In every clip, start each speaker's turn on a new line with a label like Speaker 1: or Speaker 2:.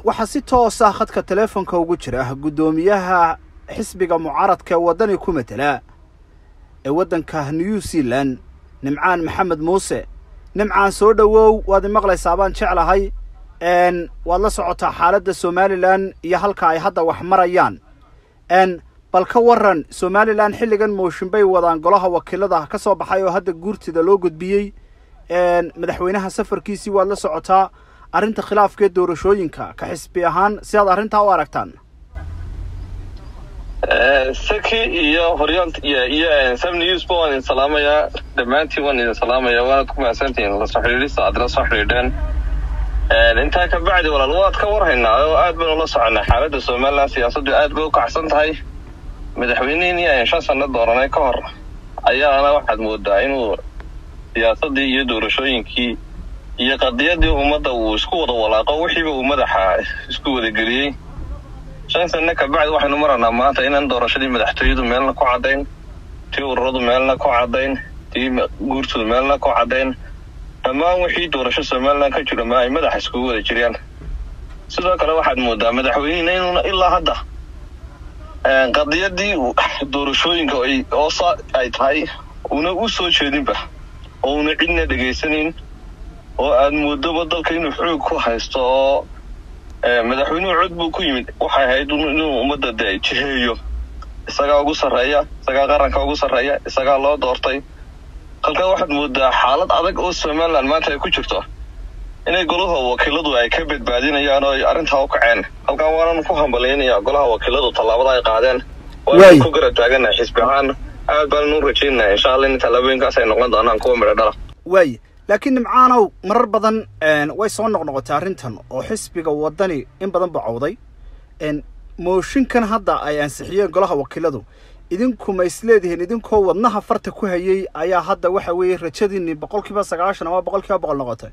Speaker 1: waxaa si toosa khadka teleefonka ugu jira guddoomiyaha xisbiga mucaaradka ee waddani ku matela ee waddanka new zealand nimcaan maxamed muuse nimcaan soo dhowow waad imaqlaysaa baan jeclahay n waad la socotaa xaaladda somalilan iyo halka ay hadda wax marayaan n bal ka waran somalilan xilligan mooshin bay wadaan golaha wakiilada ka soo baxay oo hadda guurtida loo gudbiyey madaxweynaha safarkiisii waad la socotaa arrinta khilaafka ee doorashooyinka ka xisbi ahaan si aad arrintaa u aragtaan
Speaker 2: saki iyo horyaal iyo sam newsba waan idin salaamayaa dhammaantiin waan idin salaamaya waana ku mahadsantihiin lasoo xidhiidhista aad la soo xidhiidheen intaa ka bacdi walaal waad ka warhaynaa oo aad baynu la soconaa xaaladda somalilan siyaasaddu aad bay u kacsan tahay madaxweynihii aan shan sanno dooranay ka hor ayaana waxaad moodaa inuu siyaasaddii iyo doorashooyinkii iyo qadiyadii ummadda uu isku wada walaaqo wixiiba uu madaxa isku wadageliyey shan sanno kabacdi waxaynu maranaa maanta inaan doorashadii madaxtooyadu meelna ku caddayn tii ururadu meelna ku caddayn tii guurtoodu meelna ku caddayn dhammaan wixii doorasho somalilan ka jiro ma ay madaxa iskugu wada jiraan sidoo kale waxaad moodaa madaxweynihina inuuna ilaa hadda qadiyadii doorashooyinka oosa ay tahay una u soo jeedinba oo una cidna dhegaysanayn oo aad moodoba dalka inuu xoog ku haysto oo madaxweynuhu cod buu ku yimid waxay ahayd inuu ummadda de jiheeyo isagaa ugu sarreeya isagaa qaranka ugu sarreeya isagaa loo doortay halkaa waxaad moodaa xaalad adag oo somalilan maanta ay ku jirto inay golaha wakiiladu ay ka badbaadinayaan oo ay arrintaa u kaceen halkaa waanan ku hambalyaynayaa golaha wakiiladu tallaabada ay qaadeen waan ku garab taaganahay xisbi ahaan aad baanan u rajaynaya insha allah in tallaabooyinkaas ay noqon doonaan kuwa midho dhala
Speaker 1: waay laakiin nimcaanow marar badan way soo noqnoqotay arrintan oo xisbiga waddani in badan buu cawday mooshinkan hadda ay ansixiyeen golaha wakiiladu idinku ma is leedihiin idinkoo wadnaha farta ku hayay ayaa hadda waxa weeye rajadiinni boqol kiiba sagaashan ama boqol kiiba boqol noqotay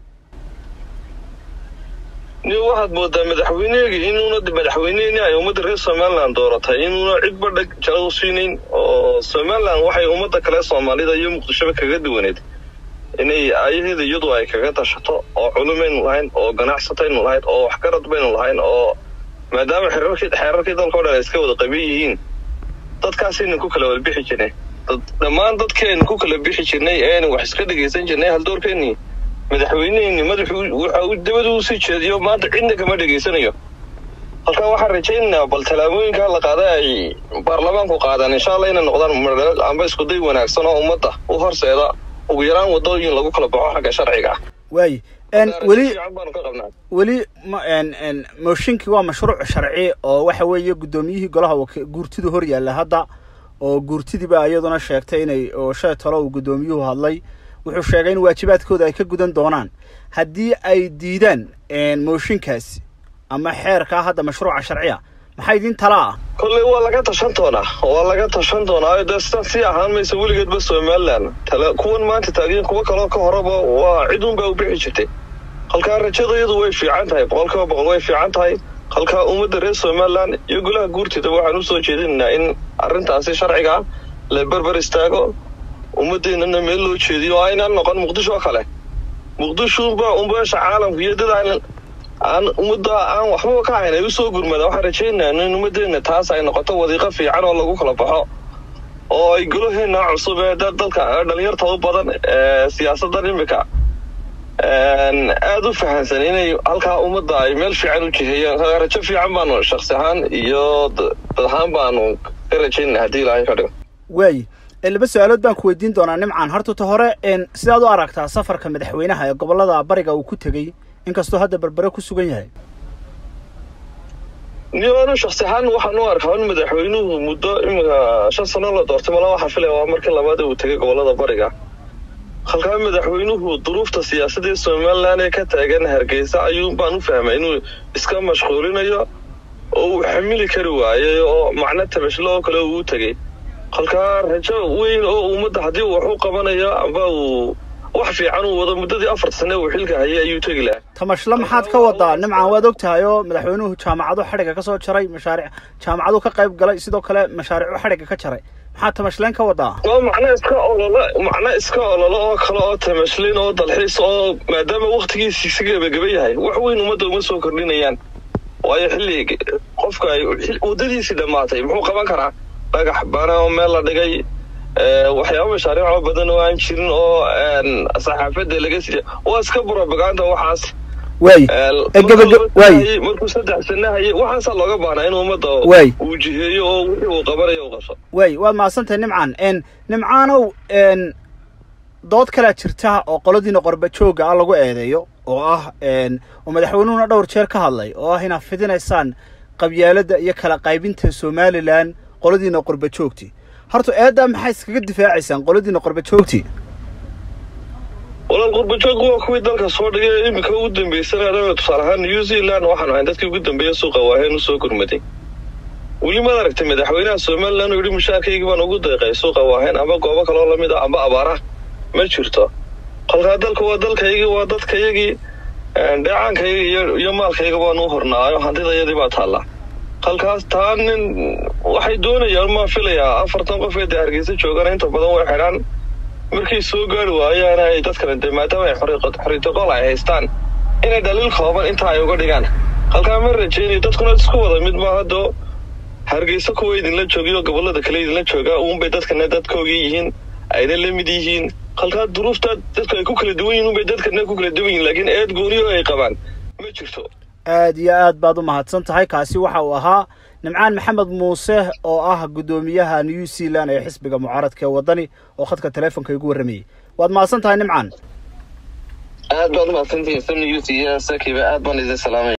Speaker 2: ni waxaad moodaa madaxweynehegii inuuna madaxweyneheni ay ummadda reer somalilan dooratay inuuna cidba dheg jala u siinayn oo somalilan waxay ummadda kale soomaalida iyo muqdishoba kaga duwaneed inay ayaheeda iyadu ay kaga tashato oo culumaynu lahayn oo ganacsataynu lahayn oo waxgarad baynu lahayn oo maadaama xeerarkii xeerarkii dalka o dhan ay iska wada qaban yihiin dadkaasaynu ku kala wada bixi jirnay dhammaan dadkeenu ku kala bixi jirnay eenu wax iska dhegaysan jirnay haldoorkeennii madaxweyneheenni madaxuu waxa uu dabada u sii jeediyo maanta cidna kama dhegaysanayo halkaa waxaan rajaynaynaa bal tallaabooyinkaa la qaaday ay baarlamaanku qaadaan insha allah inay noqdaan madheel amba iskuday wanaagsan oo ummadda u horseeda ugu yaraan waddooyin lagu kala baxo xagga sharciga ah
Speaker 1: waay weli weli mooshinkii waa mashruuc sharci oo waxa weeye guddoomiyihii golaha guurtidu hor yaalla hadda oo guurtidiiba iyaduna sheegtay inay oo shay talo uu guddoomiyuhu hadlay wuxuu sheegay in waajibaadkooda ay ka gudan doonaan haddii ay diidaan mooshinkaasi ama xeerkaa hadda mashruuca sharciya maxaa idiin tala ah
Speaker 2: kolley waa laga tashan doonaa waa laga tashan doonaa dee sidan sii ahaan maysa weligeedba somalilan tale kuwan maanta taagiin kuwo kaloo ka horeba waa ciduun baa u bixi jirtay halkaa rajadayadu way fiican tahay boqol kiiba boqol way fiican tahay halkaa ummadda reer somalilan iyo golaha guurtida waxaan u soo jeedinaynaa in arrintaasi sharciga la berber istaago ummaddeennana meel loo jeediyo oo aynaan noqon muqdisho oo kale muqdishoba umbeesha caalamka iyo dad aan aan ummadda aan waxbaba ka hayn ay u soo gurmada waxaan rajaynayaa in ummaddeenna taas ay noqoto wadiiqo fiican oo lagu kala baxo oo ay golaheenna cusub ee dadka dhalinyarta u badan ee siyaasaddan imika aada u fahansan inay halkaa ummadda ay meel fiican u jiheeyaan rajo fiican baanu shaksi ahaan iyo dad ahaan baanu ka rajaynana haddii ilaahay ka dhigo
Speaker 1: waay laba su-aalood baan ku weydiin doonaa nimcaan hortata hore sidaad u aragtaa safarka madaxweynaha ee gobollada bariga uu ku tegey inkastoo hadda berbere ku sugan yahay
Speaker 2: nianu shaksi ahaan waxaan u arkaa in madaxweynuhu muddo iminka shan sano la doortay mala waxaa filaya waa markii labaad uu tegay gobollada bariga halkaa madaxweynuhu duruufta siyaasadee somalilan ee ka taagan hargeysa ayuun baan u fahmay inuu iska mashquulinayo oo uu xamili kari waayay oo macno tabashlo oo kale uu tegey halkaa rajo weyn oo ummadda haddii uu wax u qabanayo amba uu wax fiican uu wado muddadii afarta sane uu xilka hayay ayuu tegi lahaa
Speaker 1: tamashlo maxaad ka wadaa nimcaan waad og tahay oo madaxweynuhu jaamacado xadhigga ka soo jaray mashaaric jaamacadu ka qayb galay sidoo kale mashaariicu xadhigga ka jaray maxaa tamashleen ka wadaa
Speaker 2: waa macno iska ololo macno iska ololo oo kale oo tamashlin oo dalxiis oo maadaama waktigiisi si gebageba yahay wax weyn ummadda uma soo kordhinayaan waayo xilli qofka ay waddadiisii dhammaatay muxuu qaban karaa dhagax bana oo meel la dhigay waxyaaba mashaariico badan oo aan jirin oo saxaafadda laga siiya waa iska propaganda waxaas
Speaker 1: waay waay
Speaker 2: markuu saddex sana hayay waxaasaa looga baahnaa in ummadda
Speaker 1: waay
Speaker 2: uu jiheeyo oo wixii uu qabanayo u qabso
Speaker 1: waay waad mahadsantahay nimcaan n nimcaanow n dood kalea jirta oo qoladiina qorba jooga ah lagu eedeeyo oo ah oo madaxweynuhuna dhowr jeer ka hadlay oo ah inaad fidinaysaan qabyaaladda iyo kala qaybinta somalilan qoladiina qorba joogti horta eeddaa maxay iskaga difaacaysaan qoladiina qorba joogti
Speaker 2: walaal qurbajoog waa kuwii dalka soo dhigay iminka ugu dambeysana tusaale ahaan new zealand waxaanu ahayn dadkii ugu dambeeya suuqa waaheen usoo gurmaday weli maad aragtay madaxweynaha somalilan uu yihi mushaarkaygii baan ugu deeqay suuqa waaheen amba goobo kaloo lamid ah amba abaarah ma jirto kolkaa dalka waa dalkaygii waa dadkayagii dheecaankayga iyo maalkayga baanu u hornaayo hantidayadii baa taallaa halkaas taa nin waxay doonayaan maa filayaa afartan qof ee dee hargeysa joogana inta badan way xidhaan markay soo gaari waayaan ay dadkan dee maadaama ay xoriytoqol ay haystaan inay dhaliil kooban intaa ay uga dhigaan halkaa ma rajeynayo dadkuna isku wada mid ma haddo hargeysa kuwa idinla joogiyo gobollada kale idinla joogaa uunbay dadkana dadkoogii yihiin ayna la mid yihiin halkaa duruuftaa dadku ay ku kala duwan yihin unbay dadkana ku kala duwan yihin laakiin eed gooniyo ay qabaan ma jirto
Speaker 1: aad iyo aad baad u mahadsan tahay kaasi waxa uu ahaa nimcaan maxamed muuse oo ah guddoomiyaha new zealand ee xisbiga mucaaradka ee waddani oo khadka teleefonka igu warramayay waad mahadsan tahay nimcaan
Speaker 2: aad baad umahadsantihiin samni yusi iyo sakiba aad baan idin salaamay